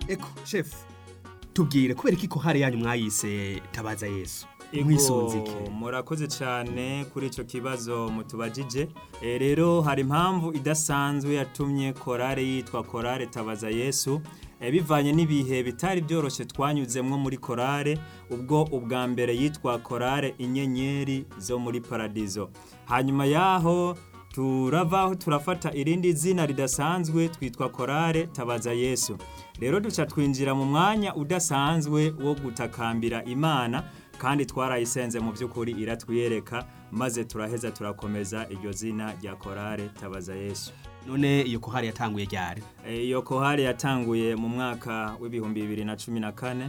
eko shefu tubwire kubera iki kohare yanyu mwayise tabaza yesu mwisunze iki Ego, murakoze cyane kuri icyo kibazo mutubajije Eh, rero hari impamvu idasanzwe yatumye korale yitwa korale tabaza yesu Eh, bivanye n'ibihe bitari byoroshye twanyuzemwo muri korale ubwo ubwa mbere yitwa korale inyenyeri zo muri paradizo hanyuma yaho turavaho turafata irindi zina ridasanzwe twitwa korale tabaza yesu rero duca twinjira mu mwanya udasanzwe wo gutakambira imana kandi twarayisenze mu by'ukuri iratwiyereka maze turaheza turakomeza iryo zina rya korale tabaza yesu none iyo kohare yatanguye ryari E, iyo kohari yatanguye mu mwaka w'ibihumbi bibiri na cumi na kane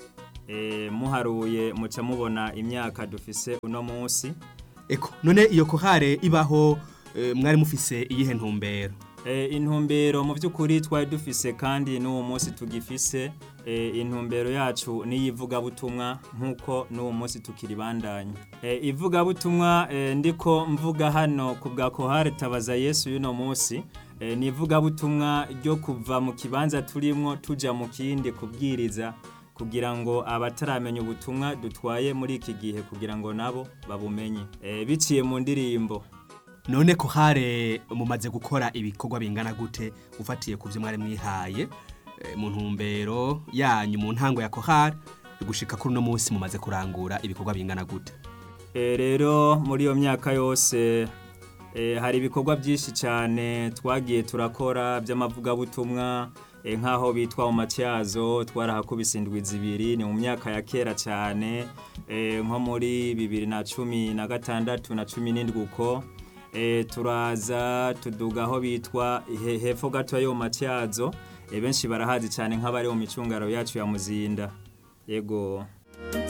e, muharuye muca mubona imyaka dufise uno munsi eko none iyo kohare ibaho eh, mwari mufise iyihe ntumbero e, intumbero mu by'ukuri twari dufise kandi n'uwo munsi tugifise e, intumbero yacu n'iyivugabutumwa nk'uko n'uwo munsi tukiribandanya e, ivugabutumwa e, ndiko mvuga hano ku bwa kohare tabaza yesu y'uno munsi e, ni ivugabutumwa ryo kuva mu kibanza turimwo tuja mu kindi kubwiriza kugira ngo abataramenya ubutumwa dutwaye muri iki gihe kugira ngo nabo babumenye e, biciye mu ndirimbo none kohare mumaze gukora ibikorwa bingana gute ufatiye ku byo mwari mwihaye eh, mu ntumbero yanyu mu ntango ya kohare gushika kuri uno munsi mumaze kurangura ibikorwa bingana gute E, rero muri iyo myaka yose e, hari ibikorwa byinshi cyane twagiye turakora by'amavugabutumwa e, nk'aho bitwa mu matyazo twarahakubise indwi zibiri ni mu myaka ya kera cyane e, nko muri bibiri na cumi na gatandatu na cumi n'indwi uko e, turaza tuduga aho bitwa he- hepfo gato yo mu matyazo e, benshi barahazi cyane nk'abari mu micungaro yacu ya muzinda yego